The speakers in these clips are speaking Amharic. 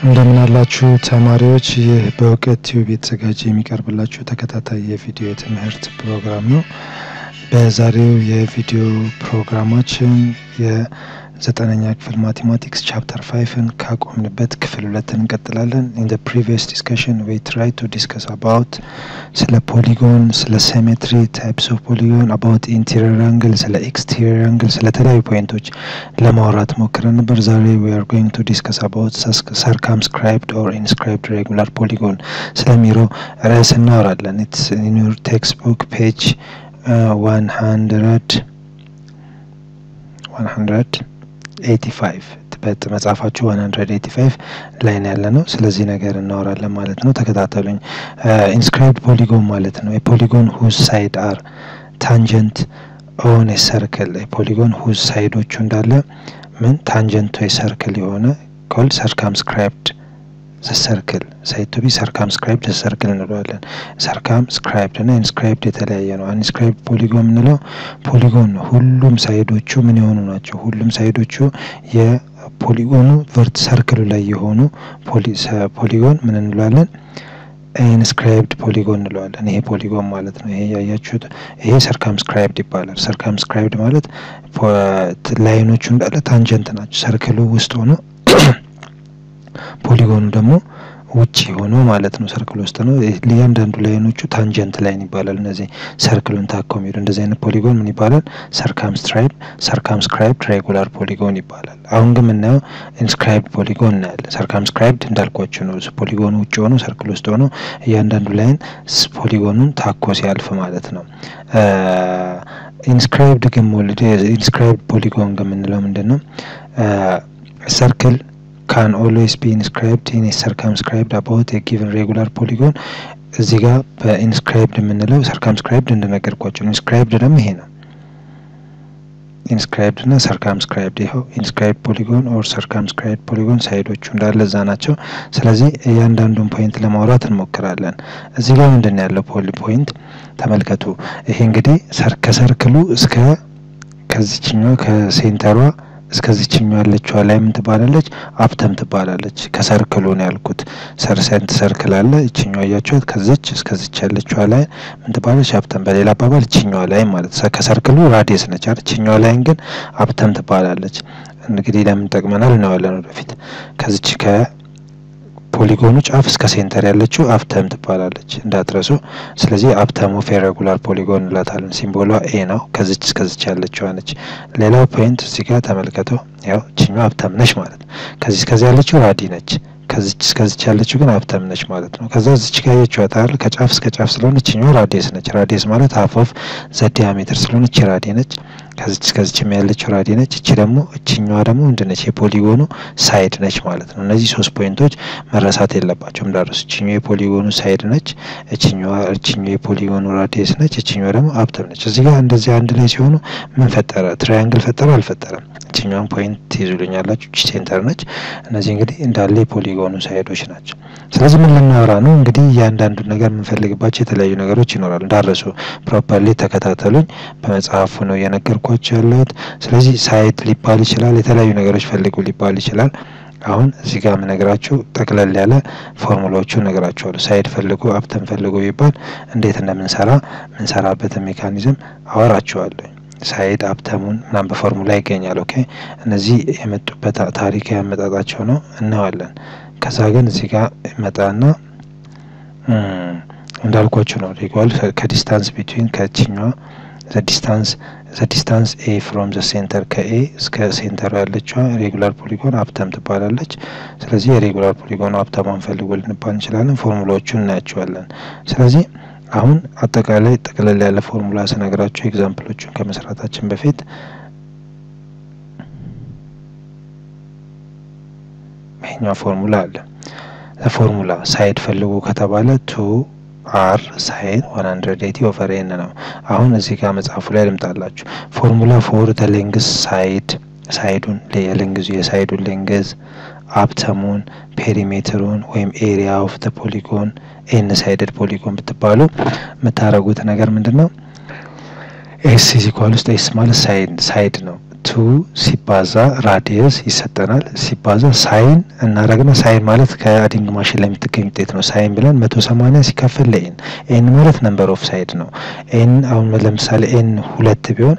እንደምን አላችሁ ተማሪዎች። ይህ በእውቀት ቲዩብ የተዘጋጀ የሚቀርብላችሁ ተከታታይ የቪዲዮ የትምህርት ፕሮግራም ነው። በዛሬው የቪዲዮ ፕሮግራማችን የዘጠነኛ ክፍል ማቴማቲክስ ቻፕተር ፋይፍን ካቆምንበት ክፍል ሁለትን እንቀጥላለን። ኢን ደ ፕሪቪየስ ዲስከሽን ዊ ትራይ ቱ ዲስከስ አባውት ስለ ፖሊጎን፣ ስለ ሴሜትሪ ታይፕስ ኦፍ ፖሊጎን፣ አባውት ኢንቴሪየር አንግል፣ ስለ ኤክስቴሪየር አንግል፣ ስለ ተለያዩ ፖይንቶች ለማውራት ሞክረን ነበር። ዛሬ ዊ አር ጎይንግ ቱ ዲስከስ አባውት ሰርከምስክራይብድ ኦር ኢንስክራይብድ ሬጉላር ፖሊጎን ስለሚለው ርዕስ እናወራለን። ኢትስ ኢን ዩር ቴክስት ቡክ ፔጅ ዋን ሀንድረድ ዋን ሀንድረድ ኤቲ ፋይቭ በመጽሐፋችሁ ዋን ሀንድረድ ኤቲ ፋይቭ ላይ ነው ያለ ነው። ስለዚህ ነገር እናወራለን ማለት ነው። ተከታተሉኝ። ኢንስክራይብድ ፖሊጎን ማለት ነው የፖሊጎን ሁዝ ሳይድ አር ታንጀንት ኦን ሰርክል የፖሊጎን ሁዝ ሳይዶቹ እንዳለ ምን ታንጀንቱ የሰርክል የሆነ ኮልድ ሰርከምስክራይብድ ሰርክል ሳይድ ቱ ቢ ሰርከምስክራይብድ ሰርክል እንለዋለን። ሰርከምስክራይብድ እና ኢንስክራይብድ የተለያየ ነው። ኢንስክራይብድ ፖሊጎን የምንለው ፖሊጎን ነው። ሁሉም ሳይዶቹ ምን የሆኑ ናቸው? ሁሉም ሳይዶቹ የፖሊጎኑ ቨርት ሰርክሉ ላይ የሆኑ ፖሊጎን ምን እንለዋለን? ኢንስክራይብድ ፖሊጎን እንለዋለን። ይሄ ፖሊጎን ማለት ነው። ይሄ ያያችሁት ይሄ ሰርከምስክራይብድ ይባላል። ሰርከምስክራይብድ ማለት ላይኖቹ እንዳለ ታንጀንት ናቸው። ሰርክሉ ውስጥ ሆኖ ፖሊጎኑ ደግሞ ውጭ ሆኖ ማለት ነው። ሰርክል ውስጥ ነው። እያንዳንዱ ላይኖቹ ታንጀንት ላይን ይባላል። እነዚህ ሰርክሉን ታከው የሚሄዱ እንደዚህ አይነት ፖሊጎን ምን ይባላል? ሰርከምስክራይብ ሰርከምስክራይብድ ሬጉላር ፖሊጎን ይባላል። አሁን ግን የምናየው ኢንስክራይብድ ፖሊጎን እናያለን። ሰርከምስክራይብድ እንዳልኳችሁ ነው። ፖሊጎኑ ውጭ ሆኖ ሰርክል ውስጥ ሆኖ እያንዳንዱ ላይን ፖሊጎኑን ታኮ ሲያልፍ ማለት ነው። ኢንስክራይብድ ግን ኢንስክራይብድ ፖሊጎን ግን የምንለው ምንድን ነው? ሰርክል ካን ኦልዌይስ ቢ ኢንስክራይብድ ኢን ሰርከምስክራይብድ አባውት ጊቨን ሬጉላር ፖሊጎን። እዚህ ጋር በኢንስክራይብድ የምንለው ሰርከምስክራይብድ እንደነገርኳቸው፣ ኢንስክራይብድ ደግሞ ይሄ ነው። ኢንስክራይብድ እና ሰርከምስክራይብድ ይኸው ኢንስክራይብድ ፖሊጎን ኦር ሰርከምስክራይብድ ፖሊጎን ሳይዶቹ እንዳለ እዛ ናቸው። ስለዚህ እያንዳንዱን ፖይንት ለማውራት እንሞክራለን። እዚህ ጋር ምንድን ነው ያለው ፖሊ ፖይንት ተመልከቱ። ይሄ እንግዲህ ከሰርክሉ እስከ ከዚችኛው ከሴንተሯ እስከዚችኛው ያለችዋ ላይ ምን ትባላለች? አፕተም ትባላለች። ከሰርክሉ ነው ያልኩት። ሰርሰንት ሰርክል አለ። እችኛዋ እያችኋት ከዚች እስከዚች ያለችዋ ላይ ምን ትባላለች? አፕተም። በሌላ አባባል እችኛዋ ላይ ማለት ከሰርክሉ ራዲየስ ነች አይደል? እችኛዋ ላይን ግን አፕተም ትባላለች። እንግዲህ ለምን ጠቅመናል እናዋለን ወደፊት። ከዚች ከፖሊጎኑ ጫፍ እስከ ሴንተር ያለችው አፕተም ትባላለች እንዳትረሱ። ስለዚህ አፕተም ኦፍ ሬጉላር ፖሊጎን እንላታለን። ሲምቦሏ ኤ ነው። ከዚች እስከዚች ያለችዋ ነች። ሌላው ፖይንት እዚህ ጋር ተመልከተው። ያው እችኛዋ አፕተም ነች ማለት ነው። ከዚህ እስከዚህ ያለችው ራዲ ነች። ከዚች እስከዚች ያለችው ግን አፕተም ነች ማለት ነው። ከዛ እዚች ጋር ያየችዋት አይደል? ከጫፍ እስከ ጫፍ ስለሆነ እችኛዋ ራዲየስ ነች። ራዲየስ ማለት ሀፍ ኦፍ ዘ ዲያሜትር ስለሆነ እቺ ራዲ ነች። ከዚች እስከዚች ያለችው ራዲ ነች። እቺ ደግሞ እችኛዋ ደግሞ ምንድን ነች? የፖሊጎኑ ሳይድ ነች ማለት ነው። እነዚህ ሶስት ፖይንቶች መረሳት የለባቸውም እንዳረሱ። እችኛዋ የፖሊጎኑ ሳይድ ነች። እችኛዋ እችኛዋ የፖሊጎኑ ራዲየስ ነች። እችኛዋ ደግሞ አፕተም ነች። እዚህ ጋር እንደዚህ አንድ ላይ ሲሆኑ ምን ፈጠረ? ትራያንግል ፈጠረ አልፈጠረም? እችኛዋን ፖይንት ትይዙልኛላችሁ። እቺ ሴንተር ነች። እነዚህ እንግዲህ እንዳለ የፖሊጎኑ ሳይዶች ናቸው። ስለዚህ ምን ልናወራ ነው? እንግዲህ እያንዳንዱን ነገር የምንፈልግባቸው የተለያዩ ነገሮች ይኖራሉ። እንዳረሱ ፕሮፐርሊ ተከታተሉኝ። በመጽሐፉ ነው እየነገርኳቸው ያለሁት። ስለዚህ ሳይድ ሊባል ይችላል። የተለያዩ ነገሮች ፈልጉ ሊባል ይችላል። አሁን እዚህ ጋር የምነግራችሁ ጠቅለል ያለ ፎርሙላዎቹ እነግራችኋለሁ። ሳይድ ፈልጉ፣ አፕተን ፈልጉ ቢባል እንዴት እንደምንሰራ የምንሰራበትን ሜካኒዝም አወራችኋለሁ። ሳይድ አፕተሙን ምናምን በፎርሙላ ይገኛል። ኦኬ እነዚህ የመጡበት ታሪክ ያመጣጣቸው ነው እናዋለን። ከዛ ግን እዚህ ጋር መጣና እንዳልኳችሁ ነው ኢኳል ከዲስታንስ ቢትዊን ከችኛዋ ዲስታንስ ዘ ዲስታንስ ኤ ፍሮም ዘ ሴንተር ከኤ እስከ ሴንተሩ ያለችዋ ሬጉላር ፖሊጎን አፕተም ትባላለች። ስለዚህ የሬጉላር ፖሊጎን አፕተሟን ፈልጎ ልንባል እንችላለን። ፎርሙላዎቹን እናያቸዋለን። ስለዚህ አሁን አጠቃላይ ጠቅለል ያለ ፎርሙላ ስነግራችሁ ኤግዛምፕሎቹን ከመስራታችን በፊት ይሄኛው ፎርሙላ አለ። ፎርሙላ ሳይድ ፈልጉ ከተባለ ቱ አር ሳይን ዋን ሀንድረድ ኤቲ ኦቨር ኤን ነው። አሁን እዚህ ጋር መጽሐፉ ላይ ልምጣላችሁ። ፎርሙላ ፎር ተ ሌንግዝ ሳይድ ሳይዱን የሌንግዙ የሳይዱን ሌንግዝ አፕተሙን ፔሪሜትሩን ወይም ኤሪያ ኦፍ ተ ፖሊጎን ኤን ሳይድድ ፖሊጎን ብትባሉ የምታደርጉት ነገር ምንድን ነው? ኤስ ኢዝ ኢኳል ውስጥ ኤስ ማለት ሳይድ ሳይድ ነው። ቱ ሲባዛ ራዲየስ ይሰጠናል። ሲባዛ ሳይን እናደረግና ሳይን ማለት ከአዲንግ ማሽን ላይ የምትገኝ ውጤት ነው። ሳይን ብለን መቶ ሰማኒያ ሲካፈል ለኤን ኤን ማለት ነምበር ኦፍ ሳይድ ነው። ኤን አሁን ለምሳሌ ኤን ሁለት ቢሆን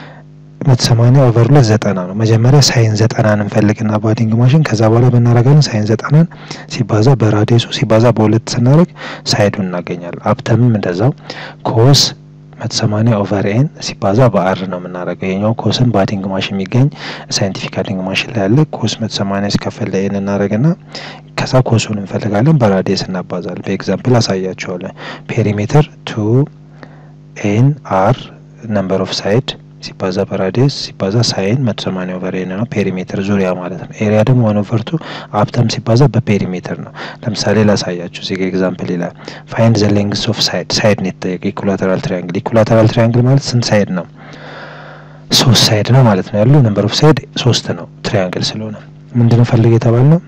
መቶ ሰማኒያ ኦቨር ሁለት ዘጠና ነው። መጀመሪያ ሳይን ዘጠናን እንፈልግና በአዲንግ ማሽን ከዛ በኋላ ብናደረጋለን ሳይን ዘጠናን ሲባዛ በራዲየሱ ሲባዛ በሁለት ስናደርግ ሳይዱን እናገኛለን። አብተምም እንደዛው ኮስ መቶ ሰማኒያ ኦቨር ኤን ሲባዛ በአር ነው የምናደርገው። ይሄኛው ኮስን በአዲንግ ማሽን የሚገኝ ሳይንቲፊክ አዲንግ ማሽን ላይ ያለ ኮስ መቶ ሰማኒያ ሲከፈል ለኤን እናደርግና ከዛ ኮሱን እንፈልጋለን በራዲየስ እናባዛለን። በኤግዛምፕል አሳያቸዋለን። ፔሪሜትር ቱ ኤን አር ነምበር ኦፍ ሳይድ ሲባዛ በራዲየስ ሲባዛ ሳይን መቶ ሰማኒያ ኦቨር ኤን ነው ፔሪሜትር ዙሪያ ማለት ነው። ኤሪያ ደግሞ ዋን ኦቨር ቱ አብተም ሲባዛ በፔሪሜትር ነው። ለምሳሌ ላሳያችሁ እዚህ ጋ ኤግዛምፕል ይላል ፋይንድ ዘ ሌንግስ ኦፍ ሳይድ ሳይድ ነው የተጠየቀ ኢኩላተራል ትሪያንግል ኢኩላተራል ትሪያንግል ማለት ስንት ሳይድ ነው? ሶስት ሳይድ ነው ማለት ነው ያለው ነምበር ኦፍ ሳይድ ሶስት ነው ትሪያንግል ስለሆነ ምንድነው ፈልግ የተባል ነው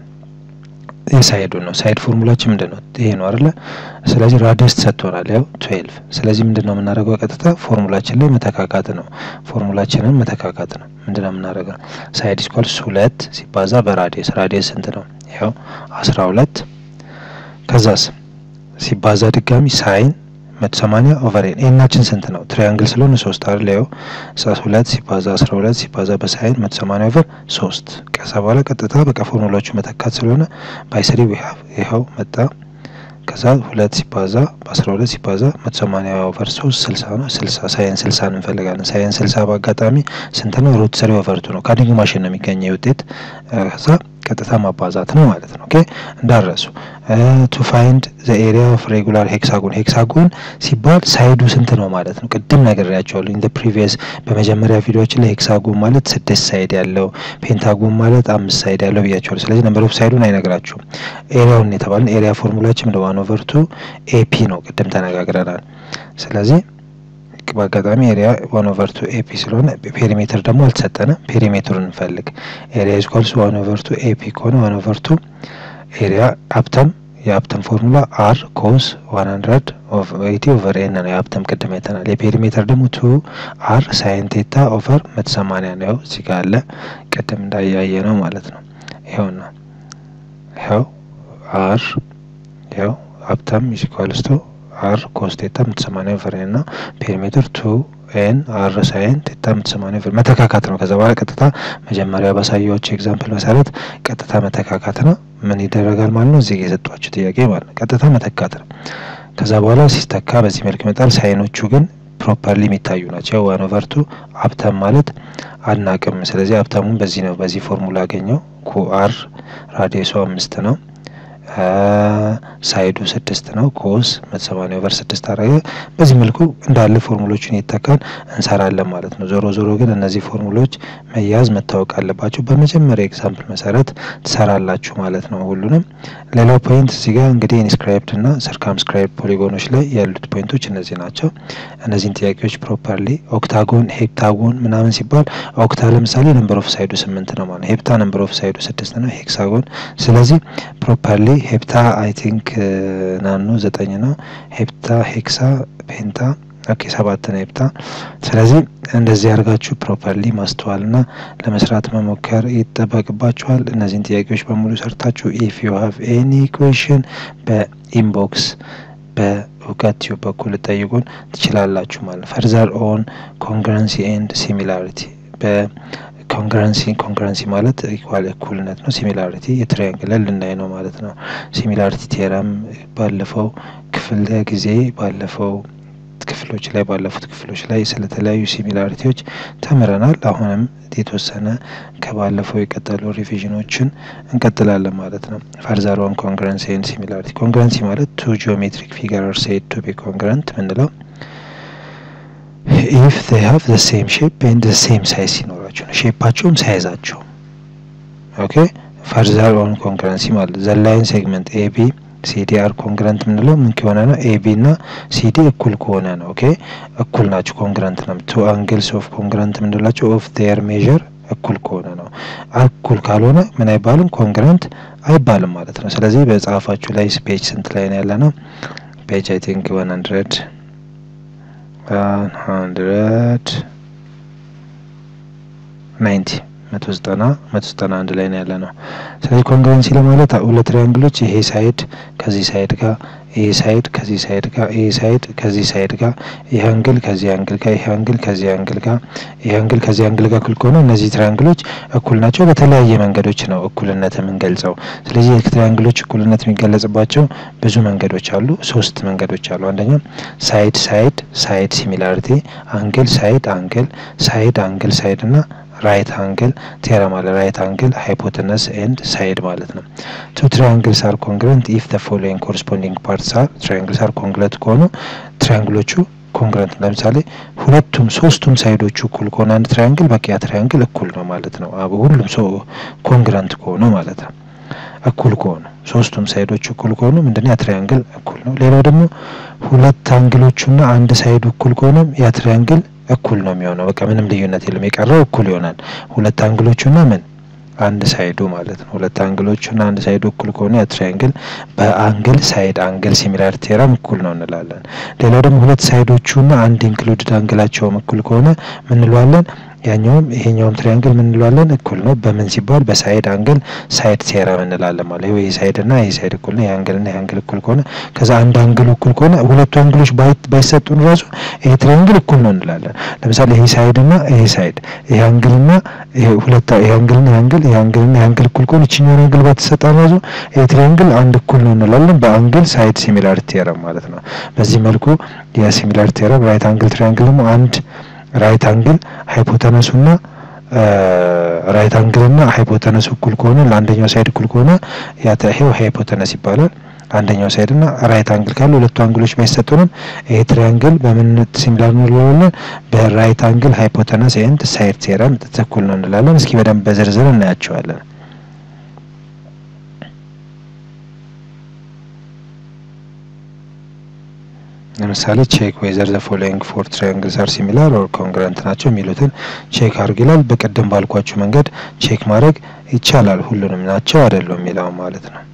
የሳይዱ ነው። ሳይድ ፎርሙላችን ምንድን ነው? ይሄ ነው አይደለ? ስለዚህ ራዲየስ ተሰጥቶናል፣ ያው ትዌልቭ። ስለዚህ ምንድን ነው የምናደርገው? ቀጥታ ፎርሙላችን ላይ መተካካት ነው። ፎርሙላችንን መተካካት ነው። ምንድን ነው የምናደርገው? ሳይድ ስኳልስ ሁለት ሲባዛ በራዲየስ ራዲየስ ስንት ነው? ያው አስራ ሁለት ከዛስ ሲባዛ ድጋሚ ሳይን መቶ ሰማኒያ ኦቨር ኤን ኤናችን ስንት ነው? ትሪያንግል ስለሆነ ሶስት አይደል? ያው ሁለት ሲባዛ አስራ ሁለት ሲባዛ በሳይን መቶ ሰማኒያ ኦቨር ሶስት ከዛ በኋላ ቀጥታ በቃ ፎርሙላዎቹ መተካት ስለሆነ ባይሰሪ ዊሀብ ይኸው መጣ። ከዛ ሁለት ሲባዛ በአስራ ሁለት ሲባዛ መቶ ሰማኒያ ኦቨር ሶስት ስልሳ ነው። ስልሳ ሳይን ስልሳን እንፈልጋለን። ሳይን ስልሳ በአጋጣሚ ስንት ነው? ሩት ስሪ ኦቨር ቱ ነው። ከአዲንግ ማሽን ነው የሚገኘው ውጤት ከዛ ቀጥታ ማባዛት ነው ማለት ነው። ኦኬ እንዳረሱ ቱ ፋይንድ ዘ ኤሪያ ኦፍ ሬጉላር ሄክሳጎን ሄክሳጎን ሲባል ሳይዱ ስንት ነው ማለት ነው። ቅድም ነግሬያቸዋለሁ። ኢን ዘ ፕሪቪየስ በመጀመሪያ ቪዲዮችን ላይ ሄክሳጎን ማለት ስድስት ሳይድ ያለው ፔንታጎን ማለት አምስት ሳይድ ያለው ብያቸዋለሁ። ስለዚህ ነምበር ኦፍ ሳይዱን አይነግራችሁም። ኤሪያውን የተባለን ኤሪያ ፎርሙላችን እንደ ዋን ኦቨር ቱ ኤፒ ነው። ቅድም ተነጋግረናል። ስለዚህ በአጋጣሚ ኤሪያ ዋን ኦቨር ቱ ኤፒ ስለሆነ ፔሪሜትር ደግሞ አልተሰጠንም። ፔሪሜትሩን እንፈልግ። ኤሪያ ኢዝኳልስ ዋን ኦቨር ቱ ኤፒ ከሆነ ዋን ኦቨር ቱ ኤሪያ አፕተም የአፕተም ፎርሙላ አር ኮስ ዋን ሀንድረድ ኤቲ ኦቨር ኤን ነው። የአፕተም ቅድም አይተናል። የፔሪሜትር ደግሞ ቱ አር ሳይን ቴታ ኦቨር መቶ ሰማኒያ ነው። እዚህ ጋ አለ ቅድም እንዳያየ ነው ማለት ነው። ይኸውና ይኸው አር ይኸው አፕተም ኢዝኳልስ ቱ አር ኮስ ቴታ መቶ ሰማኒያ ኦቨር ኤን ነው። ፔሪሜትር ቱ ኤን አር ሳይን ቴታ መቶ ሰማኒያ ኦቨር መተካካት ነው። ከዛ በኋላ ቀጥታ መጀመሪያ ባሳየኋቸው ኤግዛምፕል መሰረት ቀጥታ መተካካት ነው። ምን ይደረጋል ማለት ነው? እዚህ የሰጧችሁ ጥያቄ ማለት ነው። ቀጥታ መተካት ነው። ከዛ በኋላ ሲስተካ በዚህ መልክ ይመጣል። ሳይኖቹ ግን ፕሮፐርሊ የሚታዩ ናቸው። ዋን ኦቨር ቱ አፕተም ማለት አናቅም። ስለዚህ አፕተሙን በዚህ ነው በዚህ ፎርሙላ አገኘው። ኩ አር ራዲየሱ አምስት ነው። ሳይዱ ስድስት ነው። ኮስ መቶ ሰማኒያ ኦቨር ስድስት አረገ። በዚህ መልኩ እንዳለ ፎርሙሎችን እየተካን እንሰራለን ማለት ነው። ዞሮ ዞሮ ግን እነዚህ ፎርሙሎች መያዝ መታወቅ አለባቸው። በመጀመሪያ ኤግዛምፕል መሰረት ትሰራላችሁ ማለት ነው ሁሉንም። ሌላው ፖይንት እዚህ ጋር እንግዲህ ኢንስክራይብድ እና ሰርከምስክራይብድ ፖሊጎኖች ላይ ያሉት ፖይንቶች እነዚህ ናቸው። እነዚህን ጥያቄዎች ፕሮፐርሊ ኦክታጎን፣ ሄፕታጎን ምናምን ሲባል ኦክታ ለምሳሌ ነምበር ኦፍ ሳይዱ ስምንት ነው ማለት ሄፕታ ነምበር ኦፍ ሳይዱ ስድስት ነው። ሄክሳጎን ስለዚህ ፕሮፐርሊ ሄፕታ አይ ቲንክ ናኑ ዘጠኝ ነው። ሄፕታ ሄክሳ ፔንታ ኦኬ ሰባት ነው ሄፕታ። ስለዚህ እንደዚህ አድርጋችሁ ፕሮፐርሊ ማስተዋልና ለመስራት መሞከር ይጠበቅባችኋል። እነዚህን ጥያቄዎች በሙሉ ሰርታችሁ ኢፍ ዩ ሃቭ ኤኒ ኩዌሽን በኢንቦክስ በእውቀት ቲዩብ በኩል ጠይቁን ትችላላችሁ ማለት ፈርዘር ኦን ኮንግረንሲ ኤንድ ሲሚላሪቲ ኮንግረንሲ ኮንግረንሲ ማለት ኢኳል እኩልነት ነው። ሲሚላሪቲ የትሪያንግል ልናይ ነው ማለት ነው። ሲሚላሪቲ ቴረም ባለፈው ክፍል ጊዜ ባለፈው ክፍሎች ላይ ባለፉት ክፍሎች ላይ ስለተለያዩ ሲሚላሪቲዎች ተምረናል። አሁንም የተወሰነ ከባለፈው የቀጠሉ ሪቪዥኖችን እንቀጥላለን ማለት ነው። ፈርዘር ኦን ኮንግረንሲ ኤንድ ሲሚላሪቲ ኮንግረንሲ ማለት ቱ ጂኦሜትሪክ ፊገር አር ሴድ ቱ ቢ ኮንግረንት ምንለው ኢፍ they have the same shape and the same size ሲኖራቸው ነው። ሼፓቸውም ሳይዛቸው ኦኬ። ፈርዘር ኦን ኮንግረንሲ ማለት ዘ ላይን ሴግመንት ኤቢ ሲዲ አር ኮንግረንት የምንለው ምን ከሆነ ነው? ኤቢ እና ሲዲ እኩል ከሆነ ነው። ኦኬ እኩል ናቸው፣ ኮንግረንት ነው። ቱ አንግልስ ኦፍ ኮንግረንት የምንላቸው ኦፍ ዴር ሜዥር እኩል ከሆነ ነው። እኩል ካልሆነ ምን አይባልም? ኮንግረንት አይባልም ማለት ነው። ስለዚህ በጻፋችሁ ላይ ፔጅ ስንት ላይ ነው ያለ ነው? ፔጅ አይ ቲንክ ዋን ሀንድረድ ዋን ሀንድረድ ናይንቲ መቶ ዘጠና መቶ ዘጠና አንድ ላይ ነው ያለ ነው። ስለዚህ ኮንግረንሲ ለማለት ሁለት ትሪያንግሎች ይሄ ሳይድ ከዚህ ሳይድ ጋር ይሄ ሳይድ ከዚህ ሳይድ ጋር ይሄ ሳይድ ከዚህ ሳይድ ጋር ይሄ አንግል ከዚህ አንግል ጋር ይሄ አንግል ከዚህ አንግል ጋር ይሄ አንግል ከዚህ አንግል ጋር እኩል ከሆነ እነዚህ ትሪያንግሎች እኩል ናቸው። በተለያየ መንገዶች ነው እኩልነት የምንገልጸው። ስለዚህ የትሪያንግሎች እኩልነት የሚገለጽባቸው ብዙ መንገዶች አሉ። ሶስት መንገዶች አሉ። አንደኛው ሳይድ ሳይድ ሳይድ ሲሚላሪቲ፣ አንግል ሳይድ አንግል ሳይድ አንግል ሳይድ እና ራይት አንግል ቴረም አለ። ራይት አንግል ሃይፖተነስ ኤንድ ሳይድ ማለት ነው። ቱ ትሪያንግልስ አር ኮንግረንት ኢፍ ዘ ፎሎዊንግ ኮረስፖንዲንግ ፓርትስ አር ትሪያንግልስ አር ኮንግረንት ከሆኑ ትሪያንግሎቹ ኮንግረንት ለምሳሌ ሁለቱም ሶስቱም ሳይዶቹ እኩል ከሆነ አንድ ትሪያንግል በቃ ያ ትሪያንግል እኩል ነው ማለት ነው። አብ ሁሉም ሶ ኮንግረንት ከሆኑ ማለት ነው። እኩል ከሆኑ ሶስቱም ሳይዶቹ እኩል ከሆኑ ምንድነው ያ ትሪያንግል እኩል ነው። ሌላው ደግሞ ሁለት አንግሎቹና አንድ ሳይዱ እኩል ከሆነ ያ ትሪያንግል እኩል ነው የሚሆነው። በቃ ምንም ልዩነት የለም። የቀረው እኩል ይሆናል። ሁለት አንግሎቹና ምን አንድ ሳይዱ ማለት ነው። ሁለት አንግሎቹና አንድ ሳይዱ እኩል ከሆነ ያ ትሪያንግል በአንግል ሳይድ አንግል ሲሚላር ቴረም እኩል ነው እንላለን። ሌላው ደግሞ ሁለት ሳይዶቹና አንድ ኢንክሉድድ አንግላቸውም እኩል ከሆነ ምን እንለዋለን? ያኛውም ይሄኛውም ትሪያንግል ምን እንለዋለን? እኩል ነው። በምን ሲባል በሳይድ አንግል ሳይድ ቴረም እንላለን ማለት ነው። ይሄ ሳይድ እና ይሄ ሳይድ እኩል ነው። ይሄ አንግል እና ይሄ አንግል እኩል ከሆነ ከዛ አንድ አንግል እኩል ከሆነ ሁለቱ አንግሎች ባይሰጡን ራሱ ይሄ ትሪያንግል እኩል ነው እንላለን። ለምሳሌ ይሄ ሳይድ እና ይሄ ሳይድ ይሄ አንግል እና ይሄ ሁለት ይሄ አንግል እና ይሄ አንግል ይሄ አንግል እና ይሄ አንግል እኩል ከሆነ ይችኛውን አንግል ባትሰጣን ራሱ ይሄ ትሪያንግል አንድ እኩል ነው እንላለን። በአንግል ሳይድ ሲሚላር ቴረም ማለት ነው። በዚህ መልኩ የሲሚላር ቴረም ራይት አንግል ትሪያንግል ደግሞ አንድ ራይት አንግል ሃይፖተነሱና ራይት አንግልና ሃይፖተነሱ እኩል ከሆነ ለአንደኛው ሳይድ እኩል ከሆነ ይሄው ሃይፖተነስ ይባላል። አንደኛው ሳይድ እና ራይት አንግል ካሉ ሁለቱ አንግሎች ባይሰጡንም ይሄ ትሪያንግል በምን ሲሚላር ነው እንላለን? በራይት አንግል ሃይፖተነስ ኤንድ ሳይድ ቴረም እኩል ነው እንላለን። እስኪ በደንብ በዝርዝር እናያቸዋለን። ለምሳሌ ቼክ ዌዘር ዘ ፎሎዊንግ ፎር ትሪያንግልስ አር ሲሚላር ኦር ኮንግረንት ናቸው የሚሉትን ቼክ አድርግ ይላል። በቀደም ባልኳችሁ መንገድ ቼክ ማድረግ ይቻላል። ሁሉንም ናቸው አይደሉም የሚለው ማለት ነው።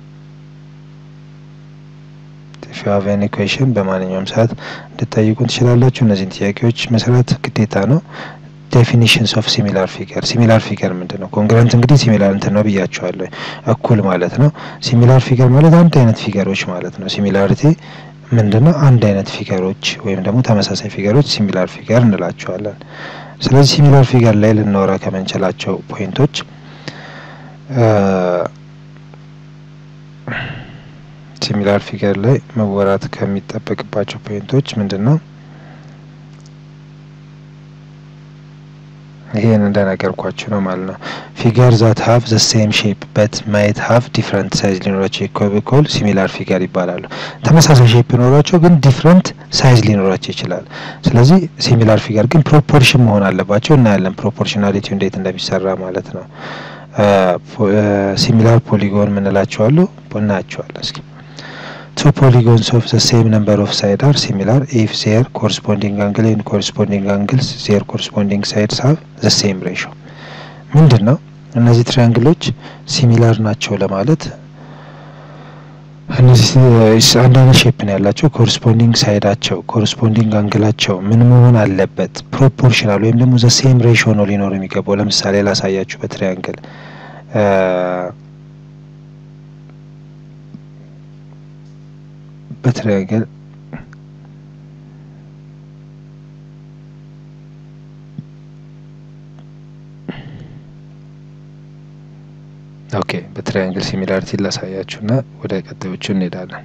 ኢፍ ዩ ሃቭ ኤኒ ኩዌሽን በማንኛውም ሰዓት እንድትጠይቁን ትችላላችሁ። እነዚህን ጥያቄዎች መስራት ግዴታ ነው። ዴፊኒሽንስ ኦፍ ሲሚላር ፊገር ሲሚላር ፊገር ምንድን ነው? ኮንግረንት እንግዲህ ሲሚላር እንትን ነው ብያቸዋለሁ፣ እኩል ማለት ነው። ሲሚላር ፊገር ማለት አንድ አይነት ፊገሮች ማለት ነው። ሲሚላሪቲ ምንድነው? አንድ አይነት ፊገሮች ወይም ደግሞ ተመሳሳይ ፊገሮች ሲሚላር ፊገር እንላቸዋለን። ስለዚህ ሲሚላር ፊገር ላይ ልናወራ ከምንችላቸው ፖይንቶች ሲሚላር ፊገር ላይ መወራት ከሚጠበቅባቸው ፖይንቶች ምንድን ነው? ይሄን እንደነገርኳችሁ ነው ማለት ነው። ፊገር ዛት ሀቭ ዘ ሴም ሼፕ በት ማየት ሀቭ ዲፍረንት ሳይዝ ሊኖራቸው ኢኮል ሲሚላር ፊገር ይባላሉ። ተመሳሳይ ሼፕ ሊኖራቸው ግን ዲፍረንት ሳይዝ ሊኖራቸው ይችላል። ስለዚህ ሲሚላር ፊገር ግን ፕሮፖርሽን መሆን አለባቸው። እናያለን ፕሮፖርሽናሊቲው እንዴት እንደሚሰራ ማለት ነው። ሲሚላር ፖሊጎን ምንላቸው አሉ እናያቸዋለን እስኪ two polygons of the same number of sides are similar if their corresponding angle and corresponding angles their corresponding sides have the same ratio ምንድን ነው እነዚህ ትሪያንግሎች ሲሚላር ናቸው ለማለት እነዚህ አንድ አይነት ሼፕ ነው ያላቸው ኮረስፖንዲንግ ሳይዳቸው ኮረስፖንዲንግ አንግላቸው ምን መሆን አለበት ፕሮፖርሽናል ወይም ደግሞ ዘ ሴም ሬሾ ነው ሊኖር የሚገባው ለምሳሌ ላሳያችሁ በትሪያንግል በትሪያንግል ኦኬ በትሪያንግል ሲሚላሪቲ ላሳያችሁና ወደ ቀጣዮቹ እንሄዳለን።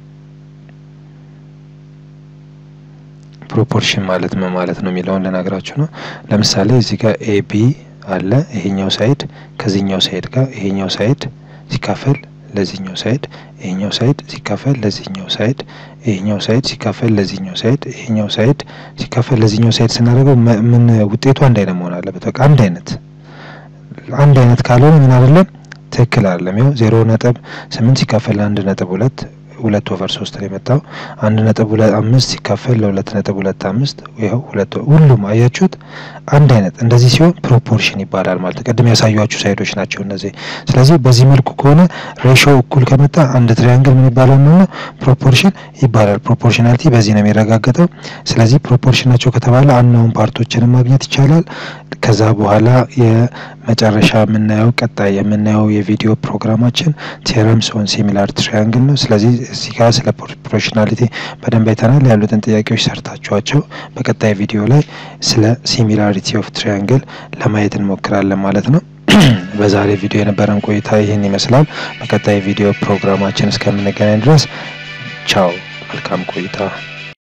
ፕሮፖርሽን ማለት ምን ማለት ነው የሚለውን ልነግራችሁ ነው። ለምሳሌ እዚህ ጋር ኤቢ አለ። ይሄኛው ሳይድ ከዚህኛው ሳይድ ጋር ይሄኛው ሳይድ ሲካፈል ለዚህኛው ሳይድ ይሄኛው ሳይድ ሲካፈል ለዚህኛው ሳይድ ይሄኛው ሳይድ ሲካፈል ለዚህኛው ሳይድ ይሄኛው ሳይድ ሲካፈል ለዚህኛው ሳይድ ስናደርገው ምን ውጤቱ አንድ አይነት መሆን አለበት። በቃ አንድ አይነት አንድ አይነት ካልሆነ ምን አይደለም ትክክል አይደለም። ያው ዜሮ ነጥብ ስምንት ሲካፈል አንድ ነጥብ ሁለት ሁለት ኦቨር ሶስት ነው የመጣው። አንድ ነጥብ ሁለት አምስት ሲካፈል ለሁለት ነጥብ ሁለት አምስት ይኸው ሁለት ሁሉም አያችሁት አንድ አይነት እንደዚህ ሲሆን ፕሮፖርሽን ይባላል ማለት ቅድም ያሳዩችሁ ሳይዶች ናቸው እነዚህ። ስለዚህ በዚህ መልኩ ከሆነ ሬሾ እኩል ከመጣ አንድ ትሪያንግል ምን ይባላል ማለት ነው? ፕሮፖርሽን ይባላል። ፕሮፖርሽናሊቲ በዚህ ነው የሚረጋገጠው። ስለዚህ ፕሮፖርሽን ናቸው ከተባለ አናውን ፓርቶችንም ማግኘት ይቻላል። ከዛ በኋላ የመጨረሻ የምናየው ቀጣይ የምናየው የቪዲዮ ፕሮግራማችን ቴረምስ ኦን ሲሚላር ትሪያንግል ነው። ስለዚህ እዚህ ጋር ስለ ፕሮፖርሽናሊቲ በደንብ አይተናል። ያሉትን ጥያቄዎች ሰርታችኋቸው በቀጣይ ቪዲዮ ላይ ስለ ሲሚላሪቲ ኦፍ ትሪያንግል ለማየት እንሞክራለን ማለት ነው። በዛሬ ቪዲዮ የነበረን ቆይታ ይህን ይመስላል። በቀጣይ ቪዲዮ ፕሮግራማችን እስከምንገናኝ ድረስ ቻው፣ መልካም ቆይታ